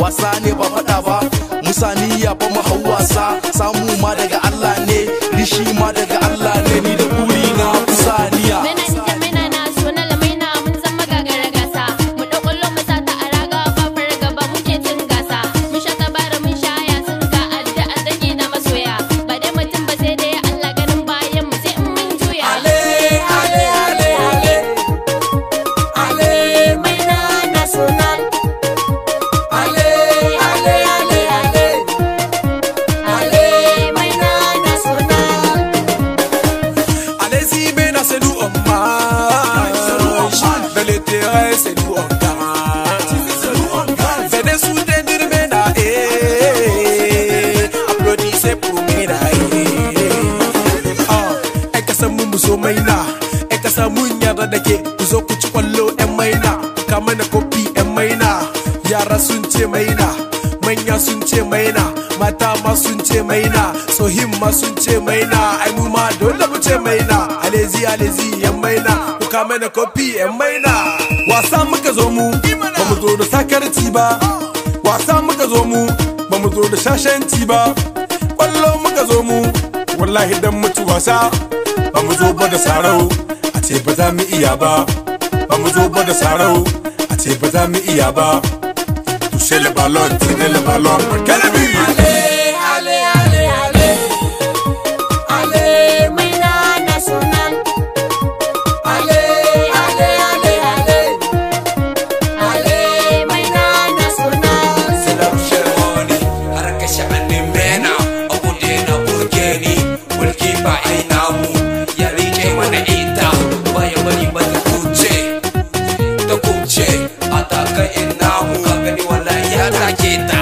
wasa ne ba faɗa ba musa niyya fa mu hau wasa samu ma daga Allah ne rishi ma daga Allah ne ni da buri na kusa niya Mena ni da mena na so na lamaina mun zama gagara gasa mu ɗau ƙwallo mu sata a raga babbar gaba muke cin gasa mun sha tabara mun sha ya sun ga addu'a dangi na masoya ba dai mutum ba sai dai Allah ganin bayan mu sai in mun juya Ale, ale, ale, ale. Ale, Maina Nacional. Ale, ale, ale, ale. Ale, Maina Nacional. Allez-y, maintenant c'est nous on marche. Dans le terrain, c'est nous on gagne. Venez soutenir Mena, eh. Applaudissez pour Mena, eh. Ah, ‘yan kasa mu mu zo maina, ‘yan kasa mun yarda da ke, ku zo ku ci kwallo ‘yan maina, ku kama na kofi ‘yan maina, yara sun ce maina, manya sun ce maina, mata ma sun ce maina, tsohin ma sun ce maina, ai mu ma dole mu ce maina, alezi alezi ‘yan maina, ku kama na kofi ‘yan maina. Wasa muka zo mu, ba mu zo da sakarci ba, wasa muka zo mu, ba mu zo da shashanci ba, kwallo muka zo mu, wallahi dan mutu wasa ba mu zo ba da sarau a ce ba za mu iya ba ba mu zo ba da sarau a ce ba za mu iya ba toucher le ballon tirer le ballon quel but Ale, ale, ale, ale. Ale, Maina Nacional. Ale, ale, ale, ale. Ale, Maina Nacional. C'est la Sherwani harka sha'anin mena abu da na burge ni mulki ba ina mu ya rike mana ita baya bari ba ta kuce ta kuce a taka ina mu ka gani wallahi ya take ta